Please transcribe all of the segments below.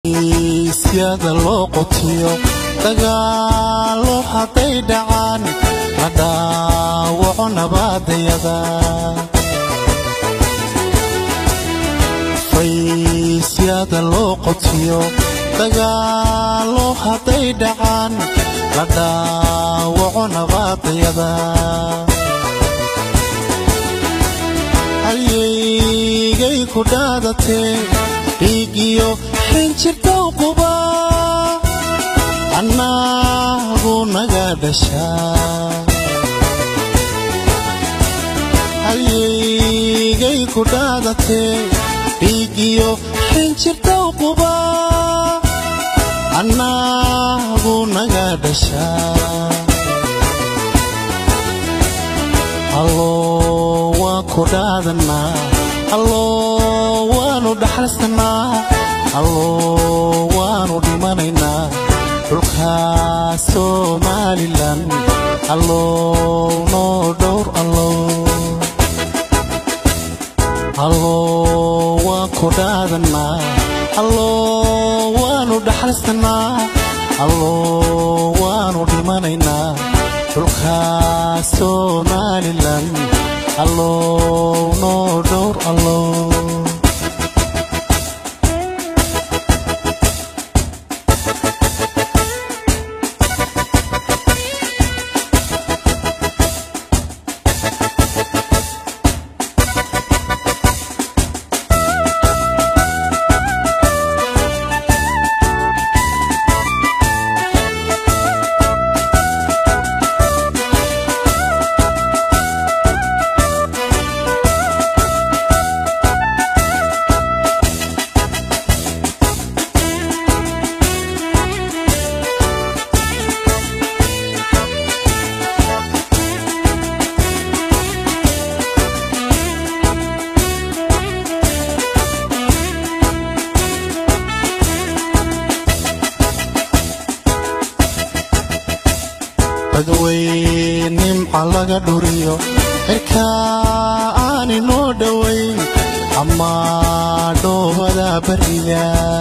isyada loo qotiyo dagaalo hadday dhacaan la dhaawaco nabaadayada faysyada loo qotiyo dagaalo hadday dhacaan la dhaawaco nabaadayada halyeygay ku dhaadatee dhiigiyo xinjirtow quba annaagu naga dhashaa halyeygay ku dhaadatee dhiigiyo xinjirtow quba annaagu naga dhashaa alloo waan ku dhaadanaa alloo waanu dhaxalsanaa alloo waanu dhimanaynaa dhulkaa somalilan alloo noo dhowr allow alloo waan ku dhaadanaa alloo waanu dhaxalsanaa alloo waanu dhimanaynaa dhulkaa somalilan alloo noo dhowr allow badweyn nimca laga dhuriyo xirkaa aani noo dhowayn ama dhoobada bariga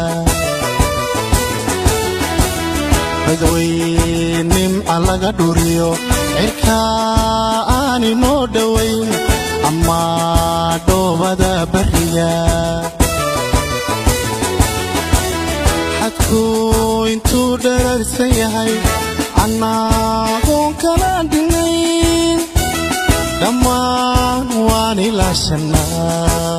badweyn nimca laga dhuriyo xirkaa aani noo dhowayn ama dhoobada bariga xadku intuu dherarsan yahay annaagoon kala dhinayn dhammaan waan ilaashanaa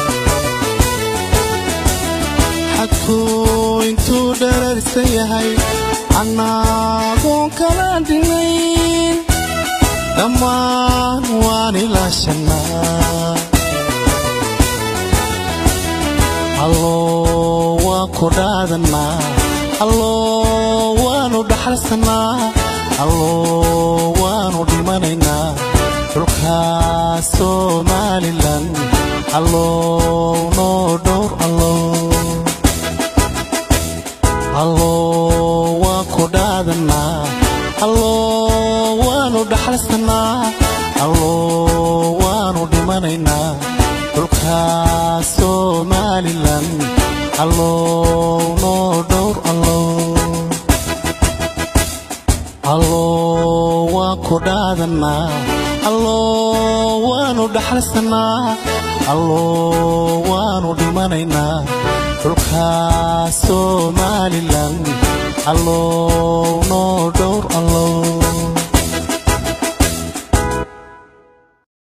xadku intuu dherarsan yahay annaagoon kala dhinayn dhammaan waan ilaashanaa alloo waan ku dhaadanaa alloo waanu dhaxalsanaa alloo waanu dhimanaynaa dhulkaa somalilan alloo noo dhowr allow alloo waan ku dhaadanaa alloo waanu dhaxalsanaa alloo waanu dhimanaynaa dhulkaa somalilan alloo noo dhowr allow alloo waan ku dhaadanaa alloo waanu dhaxalsanaa alloo waanu dhimanaynaa dhulkaa somalilan alloo noo dhow